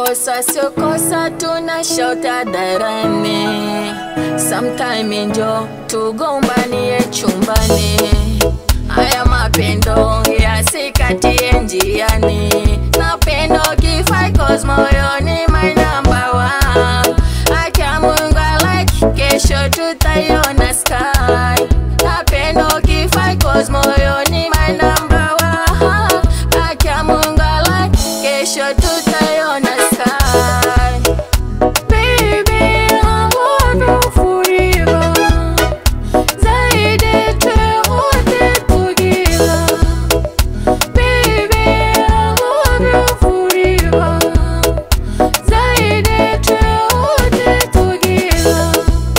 kosa sio kosa, tuna shauta darani. Sometime njo tugombanie chumbani, haya mapendo yasikatie njiani. Napendo kifai cause moyoni my number one. Akia Mungu I like, kesho tutaiona sky. Napendo kifai cause moyoni my number one. Akia Mungu I like, kesho tutaiona sky. Baby, I love you forever. Zaidi tuote together. Baby, I love you forever. Zaidi tuote together.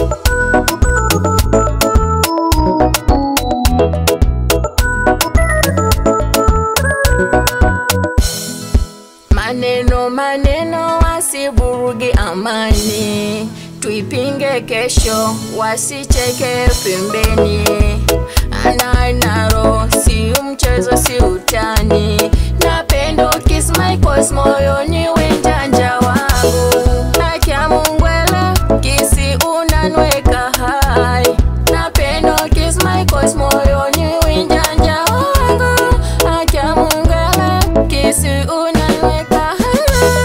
Maneno maneno wasiburugi amani, tuipinge kesho, wasicheke pembeni. Anainaro si mchezo, si utani. Napendo kiss my cause moyoni wenjanja wangu. Nakia Mungwele kisi unanweka hai. Napendo kiss my cause moyoni wenjanja wangu. Nakia Mungwele kisi unanweka hai.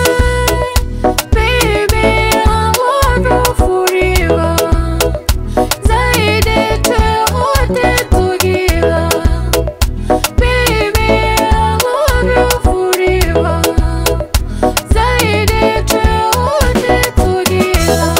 Baby, I love you forever. Zaidi tuote together. Baby, I love you forever. Zaidi tuote together.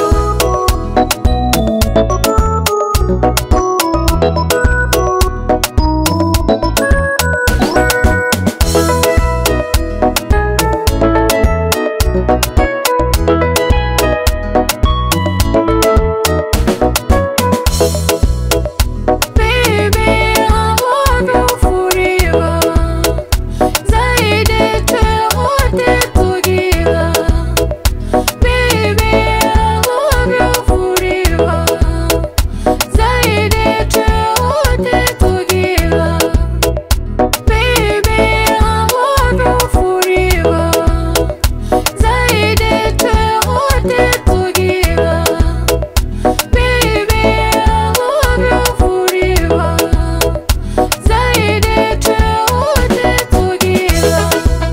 Baby, I love you forever. Zaidi tuote together. Baby, I love you forever. Zaidi tuote together. Baby, I love you forever. Zaidi tuote together. Baby, I love you forever. Zaidi tuote together.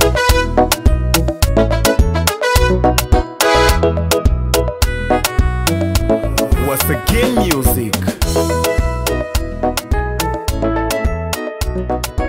Once again, music.